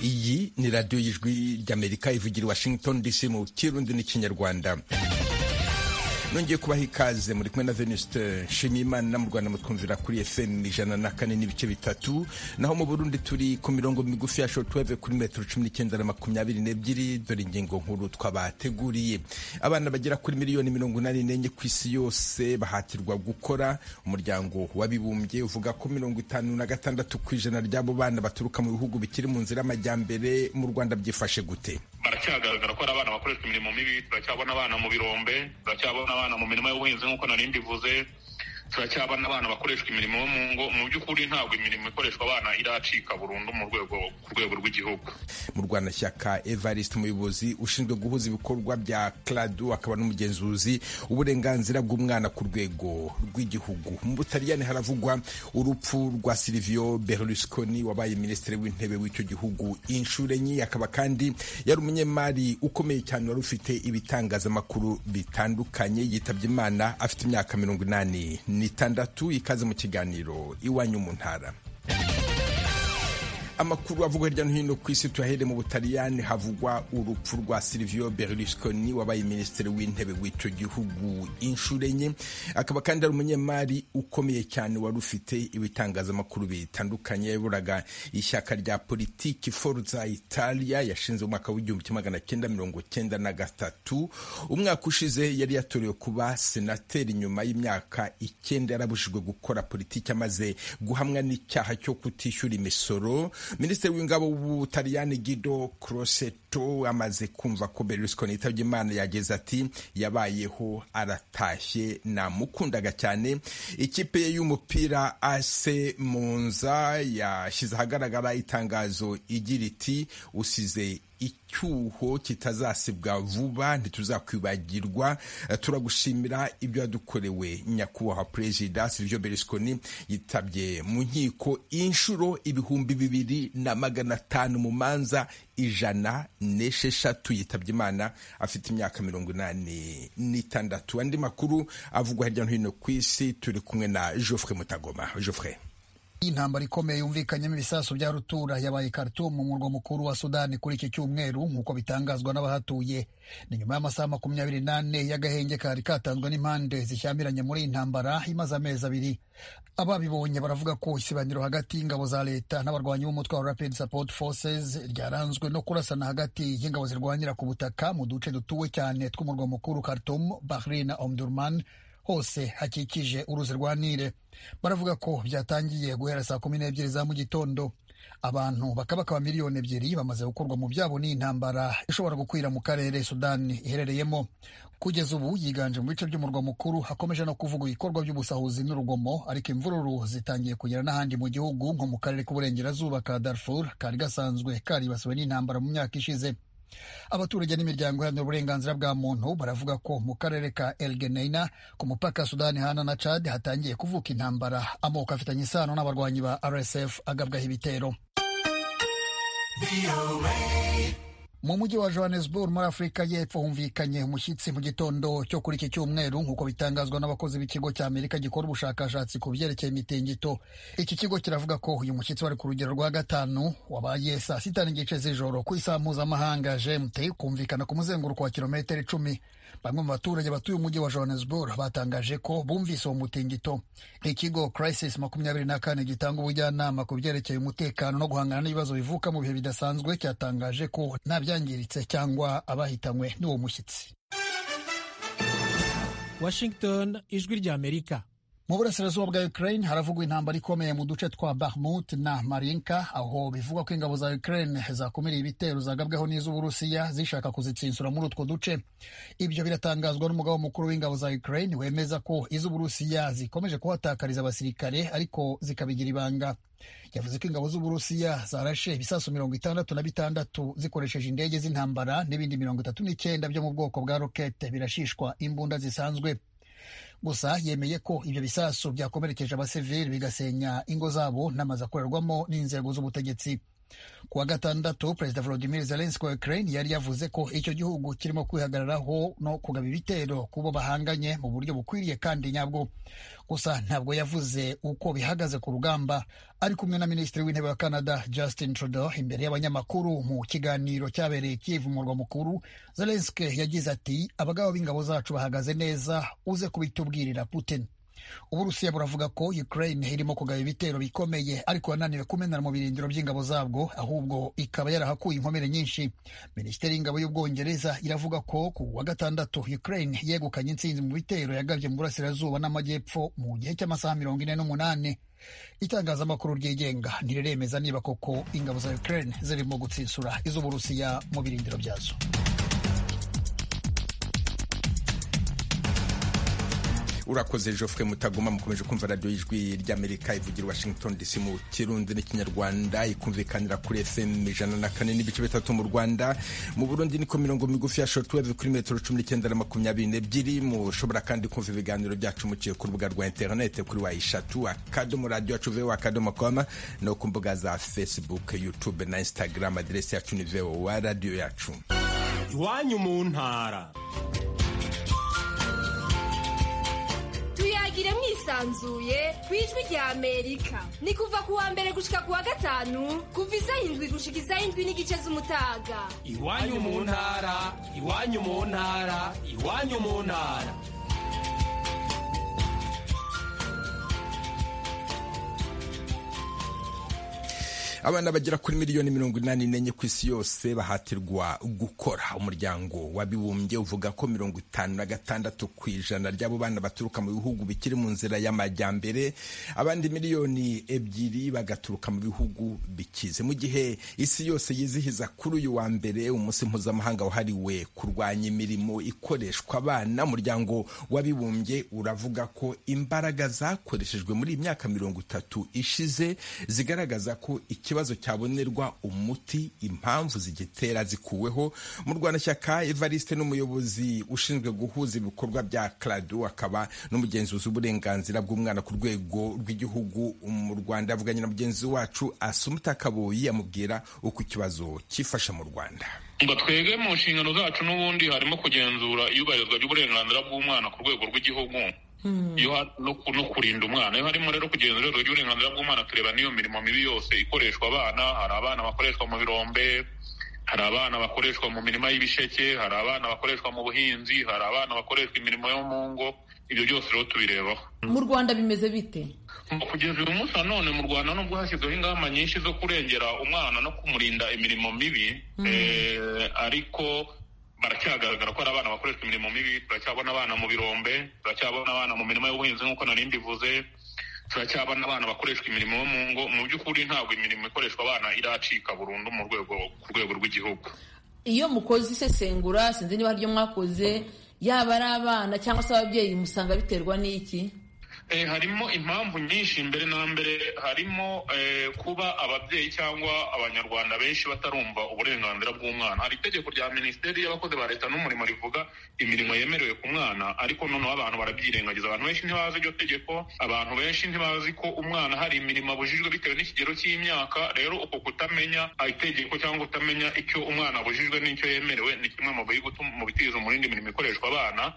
ni radiyo y'ijwi ry'amerika ivugira i washington dc mu kirundi n'ikinyarwanda nongeye kubaha ikaze muri kumwe na venuste nshimiyimana mu rwanda mutwumvira kuri fm ijana na kane n'ibice bitatu naho mu burundi turi ku mirongo migufi ya shortwave kuri metero cumi n'icyenda na makumyabiri n'ebyiri dore ingingo nkuru twabateguriye abana bagera kuri miliyoni mirongo inani n'enye ku isi yose bahatirwa gukora umuryango wabibumbye uvuga ko mirongo itanu na gatandatu ku ijana ry'abo bana baturuka mu bihugu bikiri mu nzira y'amajyambere mu rwanda byifashe gute baracyagaragara ko ari abana bakoreshwa imirimo mibi turacyabona abana mu birombe turacyabona abana mu mirimo y'ubuhinzi nk'uko nari mbivuze turacyabona abana bakoreshwa imirimo yo mu ngo mu by'ukuri ntabwo imirimo ikoreshwa abana iracika burundu mu rwego ku rwego rw'igihugu mu rwanashyaka evariste umuyobozi ushinzwe guhuza ibikorwa bya cladu akaba n'umugenzuzi uburenganzira bw'umwana ku rwego rw'igihugu mu butaliyani haravugwa urupfu rwa silivio berlusconi wabaye minisitiri w'intebe w'icyo gihugu inshuro enye akaba kandi yari umunyemari ukomeye cyane wari ufite ibitangazamakuru bitandukanye yitabye imana afite imyaka mirongo inani nitandatu ikaze mu kiganiro iwanyu mu ntara amakuru avugwa hirya no hino ku isi tuyahere mu butaliyani havugwa urupfu rwa silivio berlusconi wabaye minisitiri w'intebe w'icyo gihugu inshuro enye akaba kandi ari umunyemari ukomeye cyane wari ufite ibitangazamakuru bitandukanye yaburaga ishyaka rya politiki forza italia yashinze mu mwaka w'igihumbi kimwe magana cyenda mirongo cyenda na gatatu umwaka ushize yari yatorewe kuba senateri nyuma y'imyaka icyenda yarabujijwe gukora politiki amaze guhamwa n'icyaha cyo kutishyura imisoro minisitiri w'ingabo w'ubutaliyani Guido Crosetto amaze kumva ko Berlusconi yitabye imana yageze ati yabayeho aratashye namukundaga cyane ikipe ye y'umupira AC Monza yashyize ahagaragara itangazo igira iti usize icyuho kitazasibwa vuba ntituzakwibagirwa turagushimira ibyo wadukorewe nyakubahwa perezida silivio berlusconi yitabye mu nkiko inshuro ibihumbi bibiri na magana atanu mu manza ijana n'esheshatu yitabye imana afite imyaka mirongo inani n'itandatu andi makuru avugwa hirya no hino ku isi turi kumwe na joffre mutagoma joffre intambara ikomeye yumvikanyemo ibisasu bya rutura yabaye Khartoum mu murwa mukuru wa Sudani kuri iki cyumweru nk'uko bitangazwa n'abahatuye ni nyuma y'amasaha makumyabiri n'ane y'agahenge kari katanzwe n'impande zishyamiranye muri iyi ntambara imaze amezi abiri ababibonye baravuga ko isibaniro hagati y'ingabo za leta n'abarwanyi b'umutwe wa Rapid Support Forces ryaranzwe no kurasana hagati y'ingabo zirwanira ku butaka mu duce dutuwe cyane tw'umurwa mukuru Khartoum, Bahrain na Omdurman hose hakikije uruzi rwa Nile baravuga ko byatangiye guhera saa kumi n'ebyiri za mu gitondo abantu bakabakaba miliyoni ebyiri bamaze gukorwa mu byabo n'iyi ntambara ishobora gukwira mu karere sudani iherereyemo kugeza ubu yiganje mu bice by'umurwa mukuru hakomeje no kuvuga ibikorwa by'ubusahuzi n'urugomo ariko imvururu zitangiye kugera n'ahandi mu gihugu nko mu karere k'uburengerazuba ka Darfur kari gasanzwe karibasiwe n'intambara mu myaka ishize abaturage n'imiryango iharanira uburenganzira bwa muntu baravuga ko mu karere ka El Geneina ku mupaka Sudani hana na Chad hatangiye kuvuka intambara amoko afitanye isano n'abarwanyi ba RSF agabwaho ibitero mu mujyi wa Johannesburg muri Afurika y'Epfo humvikanye umushyitsi mu gitondo cyo kuri iki cyumweru nk'uko bitangazwa n'abakozi b'ikigo cya Amerika gikora ubushakashatsi ku byerekeye imitingito iki kigo kiravuga ko uyu mushyitsi wari ku rugero rwa gatanu wabaye saa sita n'igice z'ijoro ku isaha mpuzamahanga GMT kumvikana ku muzenguruko wa kilometero icumi bamwe mu baturage batuye umujyi wa Johannesburg batangaje ko bumvise uwo mutingito ikigo Crisis makumyabiri na kane gitanga ubujyanama ku byerekeye umutekano no guhangana n'ibibazo bivuka mu bihe bidasanzwe cyatangaje ko nta byangiritse cyangwa abahitanywe n'uwo mushyitsi washington ijwi ry'amerika mu burasirazuba bwa Ukraine haravugwa intambara ikomeye mu duce twa Bakhmut na Marinka aho bivugwa ko ingabo za Ukraine zakumiriye ibitero zagabweho n'iz'Uburusiya zishaka kuzitsinsura muri utwo duce ibyo biratangazwa n'umugabo mukuru w'ingabo za Ukraine wemeza ko iz'Uburusiya zikomeje kuhatakariza abasirikare ariko zikabigira ibanga yavuze ko ingabo z'Uburusiya zarashe ibisasu mirongo itandatu na bitandatu zikoresheje indege z'intambara n'ibindi mirongo itatu n'icyenda byo mu bwoko bwa rokete birashishwa imbunda zisanzwe gusa yemeye ko ibyo bisasu byakomerekeje abasivili bigasenya ingo zabo n'amazu akorerwamo n'inzego z'ubutegetsi kuwa gatandatu perezida volodimir zelenski wa ukraine yari yavuze ko icyo gihugu kirimo kwihagararaho no kugaba ibitero ku bo bahanganye mu buryo bukwiriye kandi nyabwo gusa ntabwo yavuze uko bihagaze ku rugamba ari kumwe na minisitiri w'intebe wa canada justin trudeau imbere y'abanyamakuru mu kiganiro cyabereye kivu murwa mukuru zelenski yagize ati abagabo b'ingabo zacu bahagaze neza uze kubitubwirira putin uburusiya buravuga ko ukraine irimo kugaba ibitero bikomeye ariko yananiwe kumenera mu birindiro by'ingabo zabwo ahubwo ikaba yarahakuye inkomere nyinshi minisiteri y'ingabo y'ubwongereza iravuga ko ku wa gatandatu ukraine yegukanye intsinzi mu bitero yagabye mu burasirazuba n'amajyepfo mu gihe cy'amasaha mirongo ine n'umunani itangazamakuru ryigenga ntiremeza niba koko ingabo za ukraine zirimo gutsinsura iz'uburusiya mu birindiro byazo urakoze Geoffrey mutagoma mukomeje kumva radiyo y'ijwi ry'amerika ivugira washington dc mu kirundi n'ikinyarwanda ikumvikanira kuri fm ijana na kane n'ibice bitatu mu rwanda mu burundi niko mirongo migufi ya shortwave kuri metero cumi n'icyenda na makumyabiri n'ebyiri mushobora kandi kumva ibiganiro byacu muciye ku rubuga rwa interinete kuri wa eshatu akadomo radiyo yacu vewa akadomo koma no ku mbuga za facebook youtube na instagram aderesi yacu ni vewa radiyo yacu iwanyu mu ntara tuyagire mwisanzuye ku ijwi rya amerika ni kuva ku wa mbere gushika ku wa gatanu kuva isaha indwi gushika isaha indwi n'igice z'umutaga iwanyu mu ntara iwanyu mu ntara iwanyu mu ntara abana bagera kuri miliyoni mirongo inani n'enye ku isi yose bahatirwa gukora umuryango w'abibumbye uvuga ko mirongo itanu na gatandatu ku ijana ry'abo bana baturuka mu bihugu bikiri mu nzira y'amajyambere abandi miliyoni ebyiri bagaturuka mu bihugu bikize mu gihe isi yose yizihiza kuri uyu wa mbere umunsi mpuzamahanga wahariwe kurwanya imirimo ikoreshwa abana umuryango w'abibumbye uravuga ko imbaraga zakoreshejwe muri iyi myaka mirongo itatu ishize zigaragaza ko iki ikibazo cyabonerwa umuti impamvu zigitera zikuweho mu rwanashyaka evariste n'umuyobozi ushinzwe guhuza ibikorwa bya karado akaba n'umugenzuzi w'uburenganzira bw'umwana ku rwego rw'igihugu mu rwanda avuganye na mugenzi wacu asumuta kaboyi amubwira uko ikibazo cyifashe mu rwanda ngo twebwe mu nshingano zacu n'ubundi harimo kugenzura iyubahirizwa ry'uburenganzira bw'umwana ku rwego rw'igihugu no kurinda umwana iyo harimo rero kugenzura urwego ry'uburenganzira bw'umwana tureba n'iyo mirimo mibi yose ikoreshwa abana hari abana bakoreshwa mu birombe hari abana bakoreshwa mu mirima y'ibisheke hari abana bakoreshwa mu buhinzi hari abana bakoreshwa imirimo yo mu ngo ibyo byose rero tubirebaho mu rwanda bimeze bite kugeza uyu munsi nanone mu rwanda nubwo hashyizweho ingamba nyinshi zo kurengera umwana no kumurinda imirimo mibi ariko baracyagaragara ko hari abana bakoreshwa imirimo mibi turacyabona abana mu birombe turacyabona abana mu mirimo y'ubuhinzi nk'uko nari mbivuze turacyabona abana bakoreshwa imirimo yo mu ngo mu by'ukuri ntabwo imirimo ikoreshwa abana iracika burundu mu rwego ku rwego rw'igihugu iyo mukoze isesengura sinzi niba haryo mwakoze yaba ari abana cyangwa se ababyeyi musanga biterwa n'iki harimo impamvu nyinshi mbere na mbere harimo kuba ababyeyi cyangwa abanyarwanda benshi batarumva uburenganzira bw'umwana hari itegeko rya minisiteri y'abakozi ba leta n'umurimo rivuga imirimo yemerewe ku mwana ariko noneho abantu barabyirengagiza abantu benshi ntibazi iryo tegeko abantu benshi ntibazi ko umwana hari imirimo abujijwe bitewe n'ikigero cy'imyaka rero uko kutamenya itegeko cyangwa kutamenya icyo umwana abujijwe n'icyo yemerewe ni kimwe mu bitirizo mu yindi mirimo ikoreshwa abana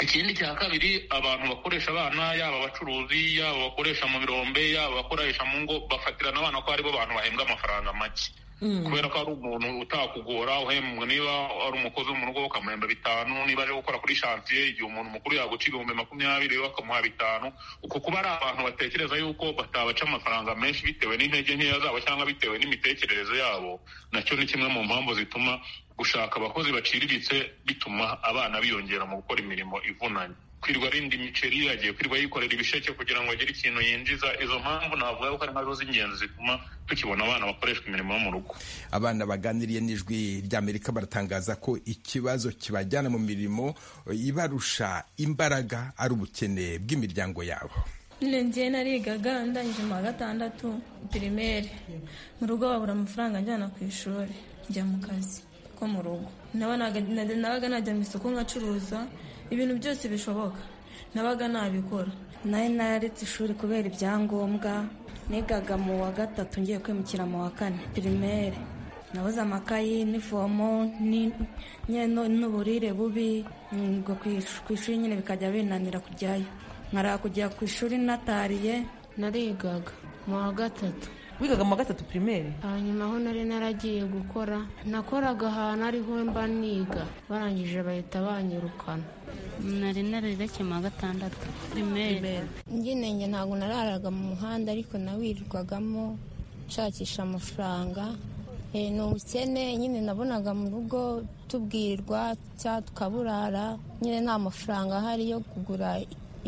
ikindi cya kabiri abantu bakoresha abana yaba abacuruzi yaba abakoresha mu birombe yaba abakoresha mu ngo bafatirana abana ko aribo bantu bahembwa amafaranga make kubera ko ari umuntu utakugora uhembwa niba ari umukozi wo mu rugo bakamuhemba bitanu niba aje gukora kuri shansiye igihe umuntu mukuru yaguca ibihumbi makumyabiri bakamuha bitanu uko kuba ari abantu batekereza yuko batabaca amafaranga menshi bitewe n'intege nkeya zabo cyangwa bitewe n'imitekerereze yabo nacyo ni kimwe mu mpamvu zituma gushaka abakozi baciriritse bituma abana biyongera mu gukora imirimo ivunanye kwirwa arinda imiceri yagiye kwirwa yikorera ibisheke kugira ngo agire ikintu yinjiza izo mpamvu navuga ko ari nkazo z'ingenzi zituma tukibona abana bakoreshwa imirimo yo mu rugo abana baganiriye n'ijwi ry'amerika baratangaza ko ikibazo kibajyana mu mirimo ibarusha imbaraga ari ubukene bw'imiryango yabo njye narigaga ndangije mu wa gatandatu pirimeri mu rugo babura amafaranga njyana ku ishuri njya mu kazi ko mu rugo nabaga najya mu isoko nkacuruza ibintu byose bishoboka nabaga nabikora nayo nararetse ishuri kubera ibyangombwa nigaga mu wa gatatu ngiye kwimukira mu wa kane pirimeri nabuze amakayi n'ivomo ni- nyine n'uburire bubi ngo ku ishuri nyine bikajya binanira kujyayo nkara kujya ku ishuri natariye narigaga mu wa gatatu wigaga mu wa gatatu pirimeri hanyuma aho nari naragiye gukora nakoraga ahantu ariho mba niga barangije bahita banyirukana nari nararetse mu wa gatandatu primaire nginenge ntabwo nararaga mu muhanda ariko nawirirwagamo nshakisha amafaranga Eh, ni ubukene nyine nabonaga mu rugo tubwirirwa cyangwa tukaburara nyine nta mafaranga ahari yo kugura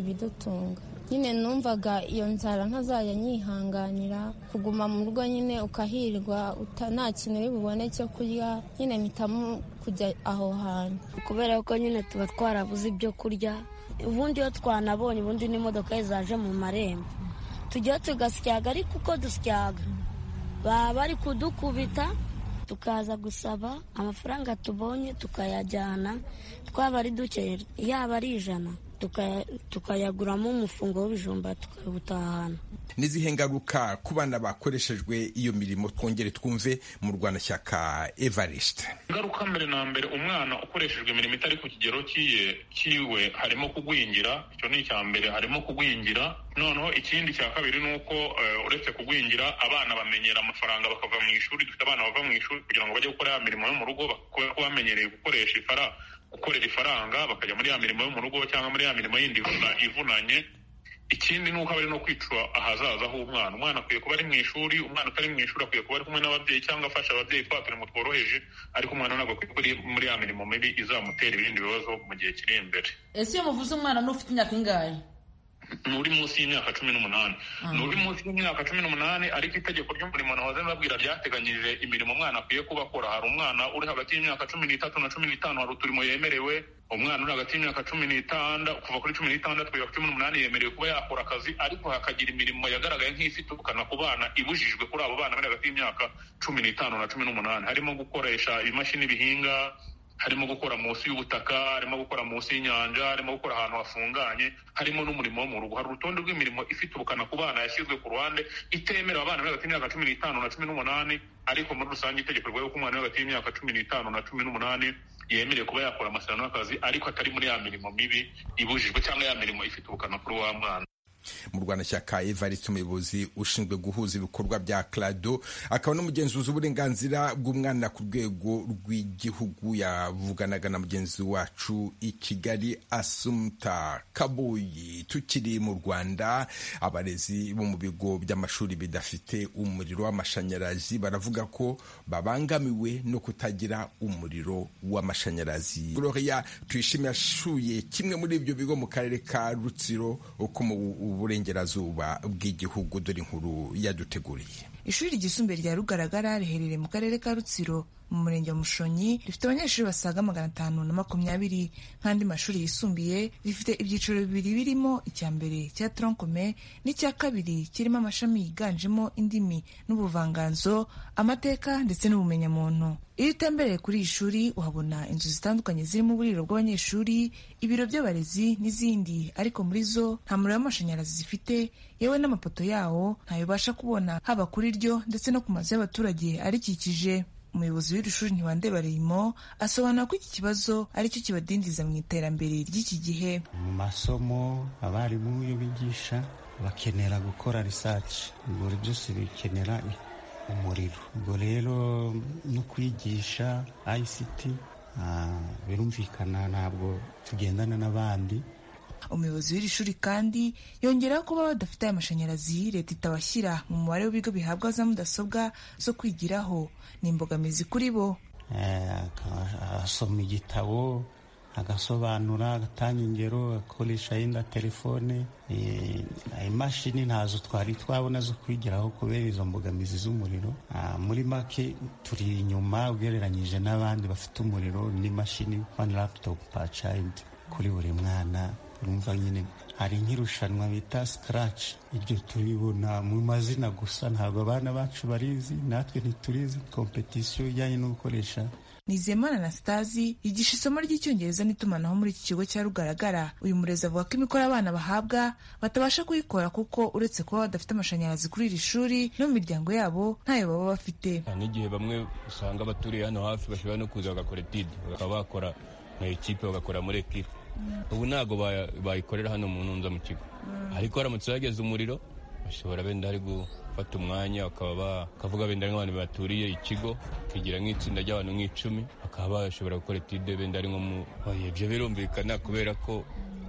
ibidutunga nyine numvaga iyo nzara ntazajya nyihanganira kuguma mu rugo nyine ukahirwa uta- nta kintu uri bubone cyo kurya nyine mpitamo kujya aho hantu kubera ko nyine tuba twarabuze ibyo kurya ubundi iyo twanabonye ubundi n'imodoka ye zaje mu marembo tujya tugasyaga ariko uko dusyaga baba bari kudukubita tukaza gusaba amafaranga tubonye tukayajyana twaba ari duke yaba ari ijana tukaya- tukayaguramo umufungo w'ibijumba tukawutahana n'izihe ngaruka ku bana bakoreshejwe iyo mirimo twongere twumve mu rwanashyaka evariste ingaruka mbere na mbere umwana ukoreshejwe imirimo itari ku kigero cyiye cyiwe harimo kugwingira icyo ni icya mbere harimo kugwingira noneho ikindi cya kabiri ni uko eh, uretse kugwingira abana bamenyera amafaranga bakava mu ishuri dufite abana bava mu ishuri kugira ngo bajye gukora ya mirimo yo mu rugo bak- kubera ko bamenyereye gukoresha ifara gukorera ifaranga bakajya muri ya mirimo yo mu rugo cyangwa muri ya mirimo yindi ivuna- ivunanye ikindi ni uko aba ari no kwica ahazaza h'umwana umwana akwiye kuba ari mu ishuri umwana utari mu ishuri akwiye kuba ari kumwe n'ababyeyi cyangwa afasha ababyeyi twa turimo tworoheje ariko umwana ntabwo akwiye kuba ari muri ya mirimo mibi izamutera ibindi bibazo mu gihe kiri imbere ese iyo muvuze umwana n'ufite imyaka ingahe ni uri munsi y'imyaka cumi n'umunani ni uri munsi y'imyaka cumi n'umunani ariko itegeko ry'umurimo nahoze mbabwira ryateganyije imirimo umwana akwiye kuba akora hari umwana uri hagati y'imyaka cumi n'itatu na cumi n'itanu hari uturimo yemerewe umwana uri hagati y'imyaka cumi n'itandatu kuva kuri cumi n'itandatu kugera kuri cumi n'umunani yemerewe kuba yakora akazi ariko hakagira imirimo yagaragaye nk'ifitubukana ku bana ibujijwe kuri abo bana bari hagati y'imyaka cumi n'itanu na cumi n'umunani harimo gukoresha imashini bihinga harimo gukora munsi y'ubutaka harimo gukora munsi y'inyanja harimo gukora ahantu hafunganye harimo n'umurimo wo mu rugo hari urutonde rw'imirimo ifite ubukana ku bana yashyizwe ku ruhande itemerewe abana bari hagati y'imyaka cumi n'itanu na cumi n'umunani ariko muri rusange itegeko rivuga ko umwana uri hagati y'imyaka cumi n'itanu na cumi n'umunani yemerewe kuba yakora amasezerano y'akazi ariko atari muri ya mirimo mibi ibujijwe cyangwa ya mirimo ifite ubukana kuri wa mwana mu rwanashyaka evariste umuyobozi ushinzwe guhuza ibikorwa bya crado akaba n'umugenzuzi w'uburenganzira bw'umwana ku rwego rw'igihugu yavuganaga na mugenzi wacu i kigali asumta kabuyi tukiri mu rwanda abarezi bo mu bigo by'amashuri bidafite umuriro w'amashanyarazi baravuga ko babangamiwe no kutagira umuriro w'amashanyarazi gloria tuyishimiye yashuye kimwe muri ibyo bigo mu karere ka rutsiro ko mu burengerazuba bw'igihugu dore inkuru yaduteguriye ishuri ryisumbuye rya rugaragara riherereye mu karere ka rutsiro mu murenge wa mushonyi rifite abanyeshuri basaga magana atanu na makumyabiri nk'andi mashuri yisumbuye rifite ibyiciro bibiri birimo icya mbere cya tronkome n'icya kabiri kirimo amashami yiganjemo indimi n'ubuvanganzo amateka ndetse n'ubumenyamuntu iyo utembereye kuri iri shuri uhabona inzu zitandukanye zirimo uburiro bw'abanyeshuri ibiro by'abarezi n'izindi ariko muri zo nta muriro w'amashanyarazi zifite yewe n'amapoto yawo ntayo ubasha kubona haba kuri ryo ndetse no ku mazu y'abaturage arikikije umuyobozi w'iri shuri ntiwandebareyimo asobanura ko iki kibazo aricyo kibadindiza mu iterambere ry'iki gihe mu masomo abarimu iyo bigisha bakenera gukora research ubwo byose bikenera umuriro ubwo rero no kwigisha ICT ah, birumvikana ntabwo tugendana n'abandi umuyobozi w'iri shuri kandi yongeraho kuba badafite aya mashanyarazi leta itabashyira mu mubare w'ibigo bihabwa za mudasobwa zo kwigiraho ni imbogamizi kuri bo Eh, aka- asoma igitabo agasobanura agatanga ingero akoresha yenda telefone Eh, imashini ntazo twari twabona zo kwigiraho kubera izo mbogamizi z'umuriro Ah, muri make turi inyuma ugereranyije n'abandi bafite umuriro n'imashini one laptop per child kuri buri mwana urumva nyine hari nk'irushanwa bita sikaraci ibyo tubibona mu mazina gusa ntabwo abana bacu barizi natwe ntiturizi kompetisiyo ijyanye no gukoresha nizeyimana anastasi yigisha isomo ry'icyongereza n'itumanaho muri iki kigo cya rugaragara uyu murezi avuga ko imikoro abana bahabwa batabasha kuyikora kuko uretse kuba badafite amashanyarazi kuri iri shuri no mu miryango yabo ntayo baba bafite n'igihe bamwe usanga abaturiye hano hafi bashobora no kuza bagakora etide bakaba bakora mu ekipe bagakora muri ekipe ubu ntabwo bayikorera hano mu ntunza mu kigo ariko haramutse hageze umuriro bashobora benda hari gufata umwanya bakaba bakavuga benda nk'abantu baturiye ikigo bakigira nk'itsinda ry'abantu nk'icumi bakaba bashobora gukora etide benda ari nko mu ibyo birumvikana kubera ko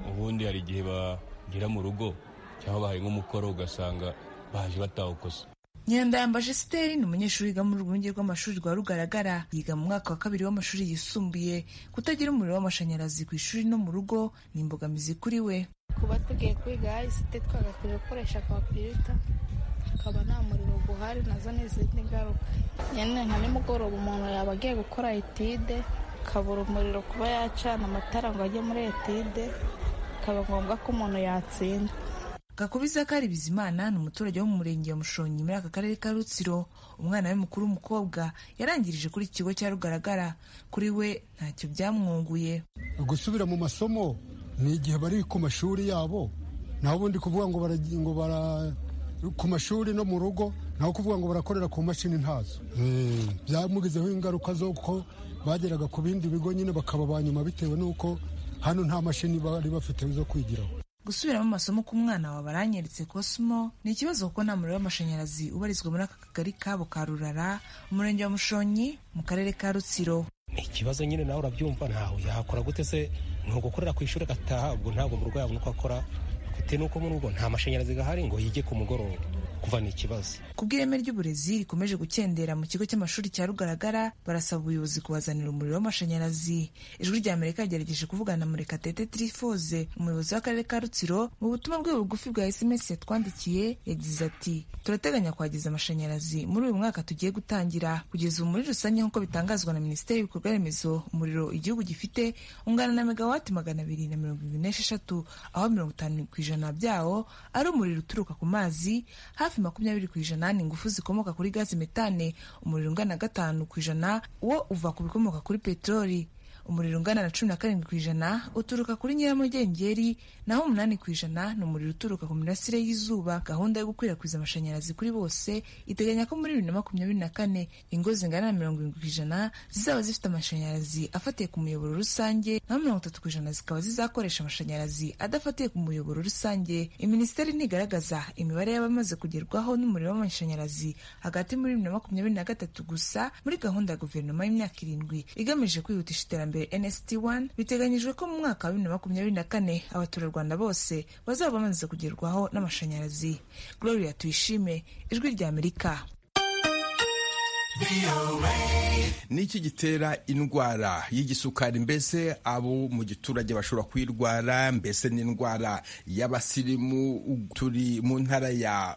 ubundi hari igihe bagera mu rugo cyangwa bahaye nk'umukoro ugasanga baje batawukoze nyandayambashe siteri ni umunyeshuri wiga muri urwunge rw'amashuri rwa rugaragara yiga mu mwaka wa kabiri w'amashuri yisumbuye kutagira umuriro w'amashanyarazi ku ishuri no mu rugo ni imbogamizi kuri we kuba tugiye kwiga isite twagakwiye gukoresha kompiyuta hakaba nta muriro guhari nazo ni izindi ngaruka nyine nka nimugoroba umuntu yaba agiye gukora etide akabura umuriro kuba yacana amatara ngo ajye muri etide bikaba ngombwa ko umuntu yatsinda gakubiza kari bizimana ni umuturage wo mu murenge wa mushonyi muri aka karere ka rutsiro umwana we mukuru w'umukobwa yarangirije kuri iki kigo cya rugaragara kuri we ntacyo byamwunguye gusubira mu masomo ni igihe bari ku mashuri yabo naho ubundi kuvuga ngo ngo bara ku mashuri no mu rugo naho kuvuga ngo barakorera ku mashini ntazo byamugizeho ingaruka z'uko bageraga ku bindi bigo nyine bakaba ba nyuma bitewe n'uko hano nta mashini bari bafite zo kwigiraho gusubiramo amasomo k'umwana wawe baranyeretse kosimo ni ikibazo kuko nta muriro w'amashanyarazi ubarizwa muri aka kagari kabo ka rurara umurenge wa mushonyi mu karere ka rutsiro ni ikibazo nyine nawe urabyumva ntawe yakora gute se ni ugukorera ku ishuri agataha ubwo ntabwo mu rwego nuko akora bitewe n'uko muri ubwo nta mashanyarazi gahari ngo yige ku mugoroba kuva ni ikibazo ku bw'ireme ry'uburezi rikomeje gukendera mu kigo cy'amashuri cya rugaragara barasaba ubuyobozi kubazanira umuriro w'amashanyarazi ijwi rya amerika yagerageje kuvugana na murekatete tirifoze umuyobozi w'akarere ka rutsiro mu butumwa bwe bugufi bwa sms yatwandikiye yagize ati turateganya kuhageza amashanyarazi muri uyu mwaka tugiye gutangira kugeza ubu muri rusange nk'uko bitangazwa na minisiteri y'ibikorwa remezo umuriro igihugu gifite ungana na megawati magana abiri na mirongo irindwi n'esheshatu aho mirongo itanu ku ijana byawo ari umuriro uturuka ku mazi hafi makumyabiri ku ijana ni ingufu zikomoka kuri gazi metane umuriro ungana na gatanu ku ijana wo uva ku bikomoka kuri peteroli umuriro ungana na cumi na karindwi ku ijana uturuka kuri nyiramugengeri naho umunani ku ijana ni umuriro uturuka ku mirasire y'izuba gahunda yo gukwirakwiza amashanyarazi kuri bose iteganya ko muri bibiri na makumyabiri na kane ingo zingana na mirongo irindwi ku ijana zizaba zifite amashanyarazi afatiye ku muyoboro rusange naho mirongo itatu ku ijana zikaba zizakoresha amashanyarazi adafatiye ku muyoboro rusange iminisiteri ntigaragaza imibare y'abamaze kugerwaho n'umuriro w'amashanyarazi hagati muri bibiri na makumyabiri na gatatu gusa muri gahunda ya guverinoma y'imyaka irindwi igamije kwihutisha iterambere NST1 biteganyijwe ko mu mwaka wa bibiri na makumyabiri na kane abaturarwanda bose bazaba bamaze kugerwaho n'amashanyarazi gloria tuyishime ijwi rya amerika ni iki gitera indwara y'igisukari mbese abo mu giturage bashobora kuyirwara mbese n'indwara y'abasirimu turi mu ntara ya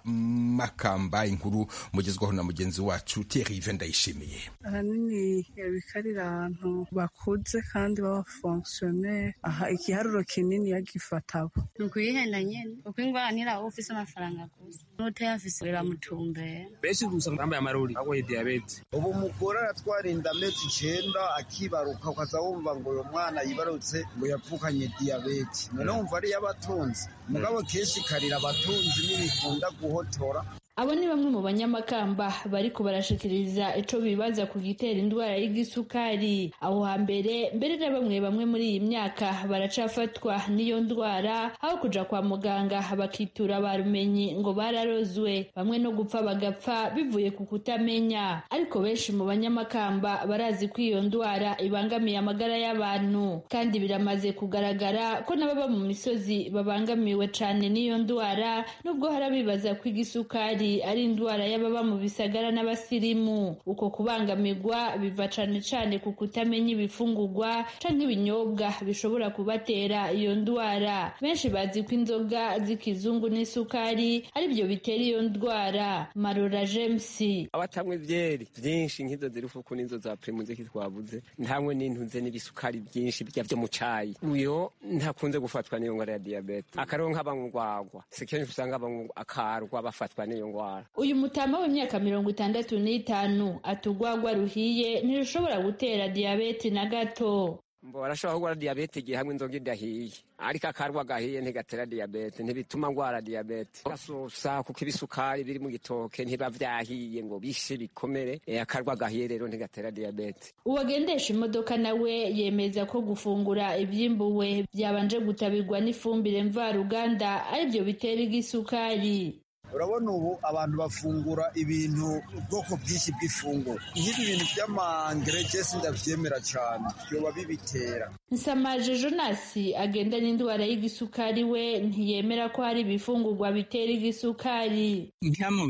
makamba inkuru mugezwaho na mugenzi wacu terive ndayishimiye ahanini bikarira ahantu bakuze kandi babafonkisiyoneri aha igiharuro kinini yagifata abo ni ukuyihenda nyine kuko indwara ntiraho ufite amafaranga gusa n'utayafise biramutumbera benshi gusa bambaye amarori bagoye diyabete ubu umugore aratwara inda amezi icyenda akibaruka ukaza wumva ngo uyu mwana yibarutse ngo yapfukanye diyabete noneho wumva ariyo abatunzi mugabo kenshi ikarira abatunzi n'ibikunda guhotora abo ni bamwe mu banyamakamba bariko barashikiriza ico bibaza ku gitera indwara y'igisukari aho hambere mbere na bamwe bamwe muri iyi myaka baracafatwa n'iyo ndwara aho kuja kwa muganga bakitura barumenyi ngo bararozwe bamwe no gupfa bagapfa bivuye ku kutamenya ariko benshi mu banyamakamba barazi ko iyo ndwara ibangamiye amagara y'abantu kandi biramaze kugaragara ko n'ababa mu misozi babangamiwe cane n'iyo ndwara nubwo harabibaza ko igisukari nabi ari indwara y'ababa mu bisagara n'abasirimu uko kubangamirwa biva cane cane ku kutamenya ibifungurwa canke ibinyobwa bishobora kubatera iyo ndwara benshi bazi ko inzoga z'ikizungu n'isukari ari byo bitera iyo ndwara marora james abatanywa ibyeri byinshi nk'izo ziri kuko n'izo za pirimu ziki twabuze ntanywe n'intunze n'ibisukari byinshi bijya byo mu cayi uyo ntakunze gufatwa n'iyo ndwara ya diyabete akaronka banywa urwagwa si kenshi usanga banywa akarwa bafatwa n'iyo ndwara uyu mutama w'imyaka mirongo itandatu n'itanu ati urwagwa ruhiye ntirushobora gutera diyabete na gato mbo barashobora kurwara diyabete igihe hamwe inzoga idahiye ariko akarwa gahiye ntigatera diyabete ntibituma ngwara diyabete gasusa kuko ibisukari biri mu gitoke ntiba byahiye ngo bishe bikomere e, akarwa gahiye rero ntigatera diyabete uwagendesha imodoka nawe yemeza ko gufungura ibyimbuwe byabanje gutabirwa n'ifumbire mvaruganda aribyo bitera igisukari urabona ubu abantu bafungura ibintu ubwoko bwinshi bw'ifunguro nk'ibi bintu by'amangerejesi ndabyemera cyane byoba bibitera nsamaje jonasi agenda n'indwara y'igisukari we ntiyemera ko hari ibifungurwa bitera igisukari nka mu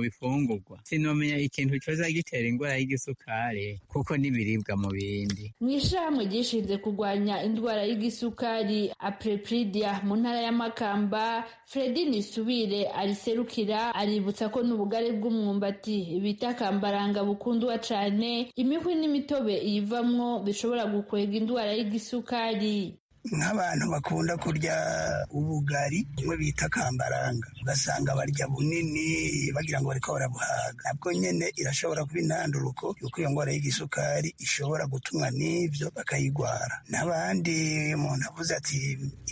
bifungurwa sinomenya ikintu cyoza gitera indwara y'igisukari kuko n'ibiribwa mu bindi mu ishyirahamwe ryishinze kurwanya indwara y'isukari apurepridia mu ntara y'amakamba fredi nisubire ari serukira aributsa ko n'ubugari bw'umwumbati bita kambaranga bukundwa cyane imihwi n'imitobe iyivamwo bishobora gukwega indwara y'igisukari nk'abantu bakunda kurya ubugari kimwe bita kambaranga ugasanga barya bunini bagira ngo bariko barabuhaga nabwo nyene irashobora kuba intanduruko yuko iyo ngwara y'igisukari ishobora gutumwa n'ivyo bakayigwara n'abandi umuntu avuze ati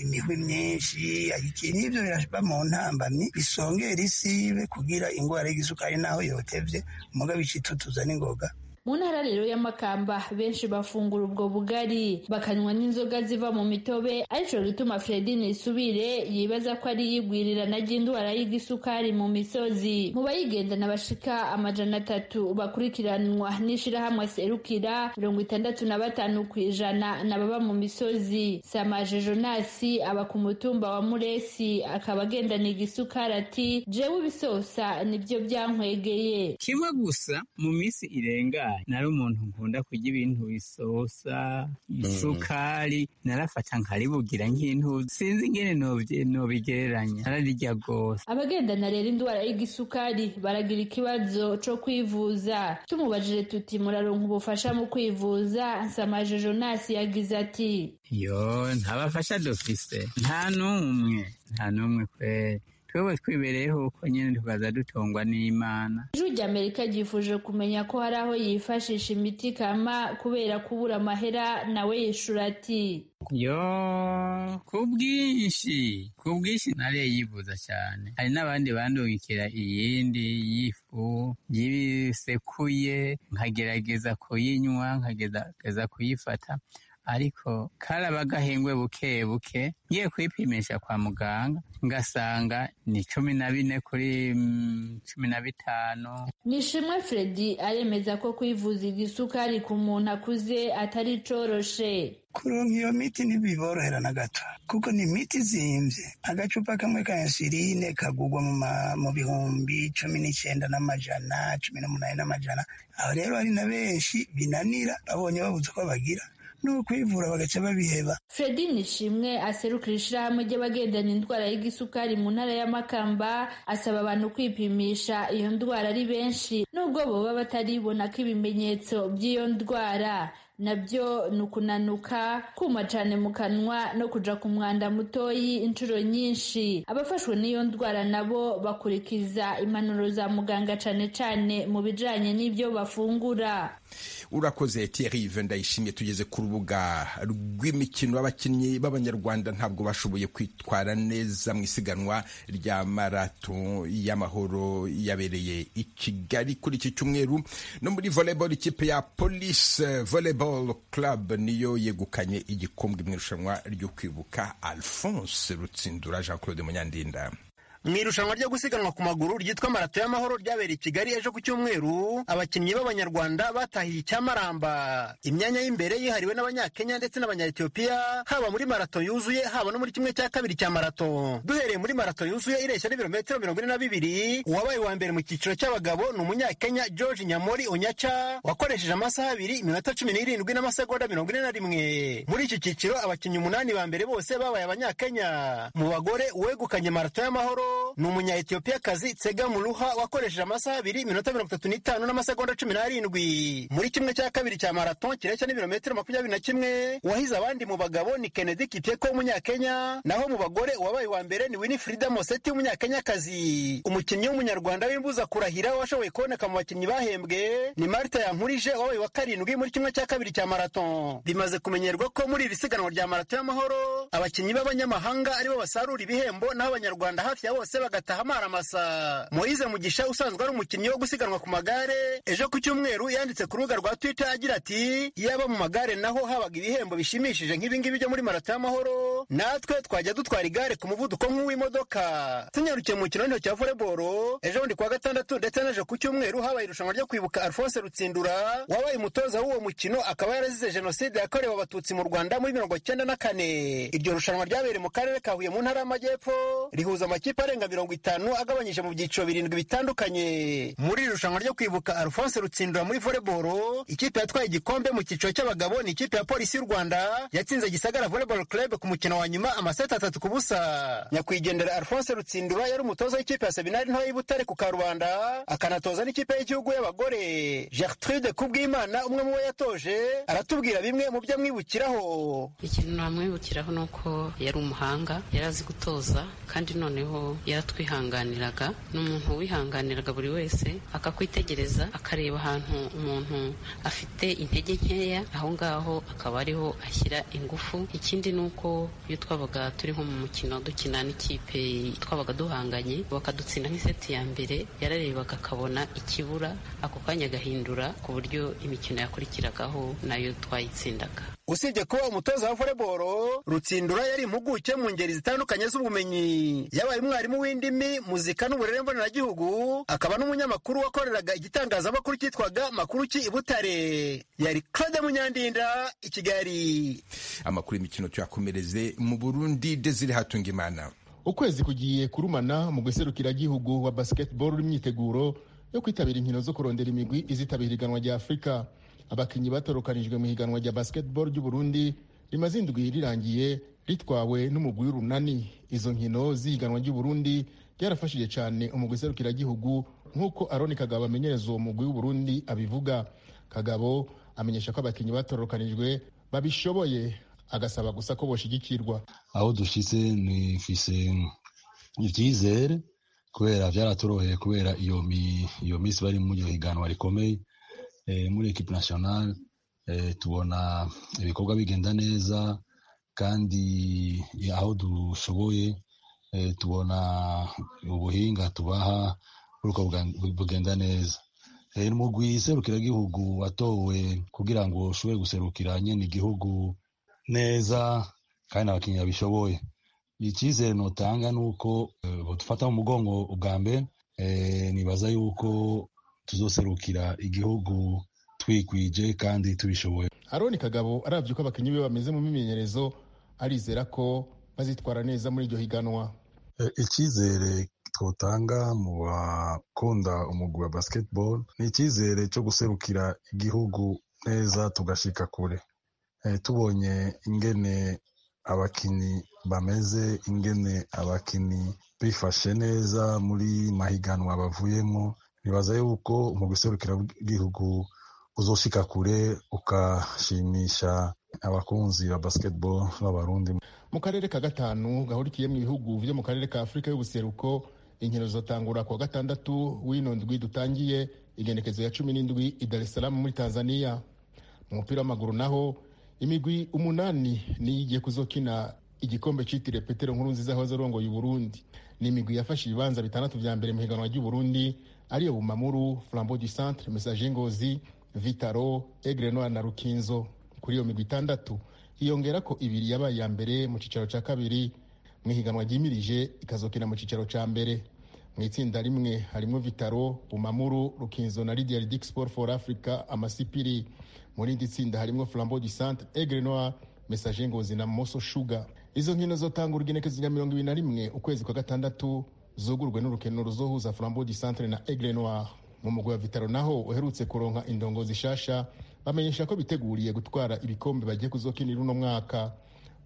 imihwi myinshi iki n'ivyo biraba mu ntambamyi bisongera isibe kugira ingwara y'igisukari naho yotevye muga bicitutuza n'ingoga mu ntara rero y'amakamba benshi bafungura ubwo bugari bakanywa n'inzoga ziva mu mitobe arico gituma fredine isubire yibaza ko ari iyigwirirana ry'indwara y'igisukari mu misozi mu bayigendana bashika amajana atatu bakurikiranwa n'ishirahamwe serukira mirongo itandatu na batanu ku ijana n'ababa mu misozi samaje jonasi aba ku mutumba wa muresi akaba agendana igisukari ati jewe ibisosa nibyo byankwegeye kimwe gusa mu minsi irenga nari umuntu nkunda kurya ibintu bisosa isukari narafata nkaribugira nk'intu sinzi ingene nobigereranya nararirya rwose abagendana rero indwara y'igisukari baragira ikibazo co kwivuza tumubajije tuti muraronka ubufasha mu kwivuza nsamaje jonasi yagize ati yo ntabafasha dufise nta n'umwe nta n'umwe kweri twebwe twibereyeho uko nyine tukaza dutungwa n'imana ijwi rya amerika ryifuje kumenya ko hari aho yifashisha imiti kama kubera kubura amahera nawe yishura ati yo ku bwinshi ku bwinshi nariye yivuza cyane hari n'abandi bandungikira iyindi y'ifu y'ibisekuye nkagerageza kuyinywa nkagerageza kuyifata ariko karaba gahengwe buke buke ngiye kwipimisha kwa muganga ngasanga ni cumi na bine kuri mm, cumi na bitanu nishimwe fredi aremeza ko kwivuza igisukari ku muntu akuze atari coroshe kuronka iyo miti ntibiborohera na gato kuko ni imiti izimvye agacupa kamwe ka insuline kagugwa mu bihumbi cumi n'icenda n'amajana cumi n'umunani n'amajana aho rero hari na benshi binanira babonye babuze uko bagira no kwivura bagaca babiheba fredi nishimwe aserukira ishirahamwe ry'abagendana indwara y'igisukari mu ntara y'amakamba asaba abantu kwipimisha iyo ndwara ari benshi nubwo boba bataribona ko ibimenyetso by'iyo ndwara nabyo ni ukunanuka kuma cyane mu kanwa no kuja ku mwanda mutoyi inshuro nyinshi abafashwe n'iyo ndwara nabo bakurikiza impanuro za muganga cyane cyane mu bijanye n'ibyo bafungura urakoze Thierry ndayishimiye tugeze ku rubuga rw'imikino abakinnyi b'abanyarwanda ntabwo bashoboye kwitwara neza mu isiganwa rya marato y'amahoro yabereye i Kigali kuri iki cyumweru no muri volleyball ikipe ya Police Volleyball Club niyo yegukanye igikombe mu irushanwa ryo kwibuka Alphonse Rutsindura Jean Claude Munyandinda mu irushanwa ryo gusiganwa ku maguru ryitwa marato y'amahoro ryabereye i kigali ejo ku cyumweru abakinnyi b'abanyarwanda batahiye icyamaramba imyanya y'imbere yihariwe n'abanyakenya ndetse n'abanyayetiyopiya haba muri marato yuzuye haba no muri kimwe cya kabiri cya marato duhereye muri marato yuzuye ireshya n'ibirometero mirongo ine na bibiri uwabaye uwa mbere mu cyiciro cy'abagabo ni umunyakenya george nyamori onyaca wakoresheje amasaha abiri iminota cumi n'irindwi n'amasegonda mirongo ine na rimwe muri iki cyiciro abakinnyi umunani ba mbere bose babaye abanyakenya mu bagore uwegukanye marato y'amahoro ni umunya-etiyopiyakazi tsega muruha wakoresheje amasaha abiri iminota mirongo itatu n'itanu n'amasegonda cumi n'arindwi muri kimwe cya kabiri cya marato kireshya n'ibirometero makumyabiri na kimwe uwahize abandi mu bagabo ni kennedy kiteko w'umunyakenya naho mu bagore uwabaye uwa mbere ni winifrida moseti w'umunyakenyakazi umukinnyi w'umunyarwanda w'imbuza kurahira washoboye kuboneka mu bakinnyi bahembwe ni marita yankurije wabaye wa karindwi muri kimwe cya kabiri cya marato bimaze kumenyerwa ko muri iri siganwa rya marato y'amahoro abakinnyi b'abanyamahanga aribo basarura ibihembo naho abanyarwanda hafi ya bose bagataha amaramasa moyize mugisha usanzwe ari umukinnyi wo gusiganwa ku magare ejo ku cyumweru yanditse ku rubuga rwa twitter agira ati yaba mu magare naho habaga ibihembo bishimishije nk'ibingibi byo muri marato y'amahoro natwe twajya dutwara igare ku muvuduko nk'uw'imodoka tunyarukiye mu kinoniro cya voleboro ejo bundi kuwa gatandatu ndetse n'ejo ku cyumweru habaye irushanwa ryo kwibuka alphonse rutsindura wabaye umutoza w'uwo mukino akaba yarazize jenoside yakorewe abatutsi mu rwanda muri mirongo cyenda na kane iryo rushanwa ryabereye mu karere ka huye mu ntara y'amajyepfo rihuza amakipe arenga mirongo itanu agabanyije mu byiciro birindwi bitandukanye muri iri rushanwa ryo kwibuka alphonse rutsindura muri voleboro ikipe yatwaye igikombe mu cyiciro cy'abagabo ni ikipe ya polisi y'u rwanda yatsinze gisagara voleboro club ku mukino wa nyuma amaseti atatu ku busa nyakwigendera alphonse rutsindura yari umutoza w'ikipe ya seminari ntoya y'ibutare ku karubanda akanatoza n'ikipe y'igihugu y'abagore gertrude kubwimana umwe mu bo yatoje aratubwira bimwe mu byo amwibukiraho ikintu namwibukiraho ni uko yari umuhanga yari azi gutoza kandi noneho yaratwihanganiraga ni umuntu wihanganiraga buri wese akakwitegereza akareba ahantu umuntu afite intege nkeya aho ngaho akaba ariho ashyira ingufu ikindi ni uko iyo twabaga turi nko mu mukino dukina n'ikipe twabaga duhanganye bakadutsinda nk'iseti ya mbere yararebaga akabona ikibura ako kanya agahindura ku buryo imikino yakurikiragaho nayo twayitsindaga usibye kuba umutoza wa voleboro rutsindura yari impuguke mu ngeri zitandukanye z'ubumenyi yabaye umwarimu w'indimi muzika n'uburere mboneragihugu akaba n'umunyamakuru wakoreraga igitangazamakuru cyitwaga makuru ki ibutare yari claude munyandinda i kigali amakuru y'imikino tuyakomereze mu burundi desire hatunga imana ukwezi kugiye kurumana mu guserukiragihugu wa basketball n'imyiteguro yo kwitabira inkino zo kurondera imigwi izitabira iganwa rya afurika abakinnyi batorokanijwe mu higanwa rya basketball ry'u Burundi rimaze indwi rirangiye ritwawe n'umugwi w'urunani izo nkino z'ihiganwa ry'u Burundi ryarafashije cyane umugwi serukiragihugu nk'uko Aroni Kagabo amenyereza uwo mugwi w'u Burundi abivuga Kagabo amenyesha ko abakinnyi batorokanijwe babishoboye agasaba gusa ko boshigikirwa aho dushitse nifise ivyizere kubera vyaratoroheye kubera iyo iyo misi bari mu higanwa rikomeye muri ekipe nasiyonari tubona ibikorwa bigenda neza kandi aho dushoboye tubona ubuhinga tubaha buruko bugenda neza umugwi serukiragihugu watowe kugira ngo ushobore guserukira nyine igihugu neza kandi abakinnyi babishoboye icyizere nutanga ni uko dufata mu mugongo ubwa mbere nibaza yuko tuzoserukira igihugu twikwije kandi tubishoboye aroni kagabo arabye uko abakinnyi be bameze mu mimenyerezo arizera ko bazitwara neza muri iryo higanwa icyizere twotanga mu bakunda umugwi wa basketball ni icyizere cyo guserukira igihugu neza tugashika kure tubonye ingene abakinnyi bameze ingene abakinnyi bifashe neza muri mahiganwa bavuyemo nibaza yuko mu gihugu uzoshika kure ukashimisha abakunzi ba basketball b'abarundi mu karere ka gatanu gahurikiye mu bihugu byo mu karere ka afurika y'ubuseruko inkino zizatangura kuwa gatandatu w'ino ndwi dutangiye igenekezo ya cumi n'indwi i dar es salaam muri tanzania mu mupira w'amaguru naho imigwi umunani niyo igiye kuzokina igikombe cyitiriwe petero nkuru nziza wahoze arongoye uburundi ni imigwi yafashe ibibanza bitandatu bya mbere mu higanwa ry'uburundi ariyo bumamuru flambo du centre mesaje ngozi vitaro egrenoir na rukinzo kuri iyo migwi itandatu hiyongera ko ibiri yabaye iya mbere mu cyicaro cya kabiri mu ihiganwa ryimirije ikazokina mu cyiciro cya mbere mu itsinda rimwe harimo vitaro bumamuru rukinzo na lidiya ridik sport for africa amasipiri mu rindi tsinda harimo flambo du centre egrenoa mesaje ngozi na moso shuga izo nkino zotanga urugenekeziga mirongo ibiri na rimwe ukwezi kwa gatandatu zugurwe n'urukino ruzohuza flambo du centre na egrenoa mu mugwi wa vitaro naho uherutse kuronka indongozi shasha bamenyesha ko biteguriye gutwara ibikombe bagiye kuzokinira uno mwaka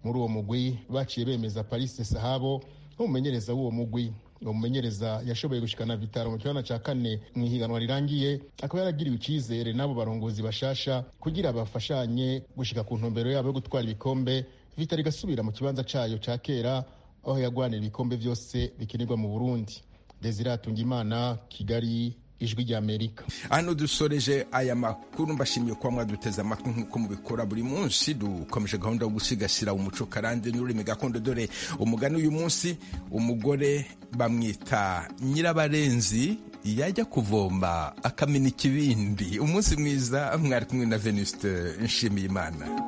muri uwo mugwi baciye bemeza parise sahabo nk'umumenyereza w'uwo mugwi uwo mumenyereza yashoboye gushikana vitaro mu kibanza cya kane mu ihiganwa rirangiye akaba yaragiriwe icyizere n'abo barongozi bashasha kugira bafashanye gushika ku ntumbero yabo yo gutwara ibikombe vitaro igasubira mu kibanza cyayo cya kera aho yagwanira ibikombe byose bikinirwa mu burundi desire atungimana kigali ijwi ry'amerika hano dusoreje aya makuru mbashimiye kuba mwaduteze amatwi nk'uko mubikora buri munsi dukomeje gahunda yo gusigasira umuco karande n'ururimi gakondo dore umugani uyu munsi umugore bamwita nyirabarenzi yajya kuvomba akamena ikibindi umunsi mwiza mwari kumwe na venuste nshimiyimana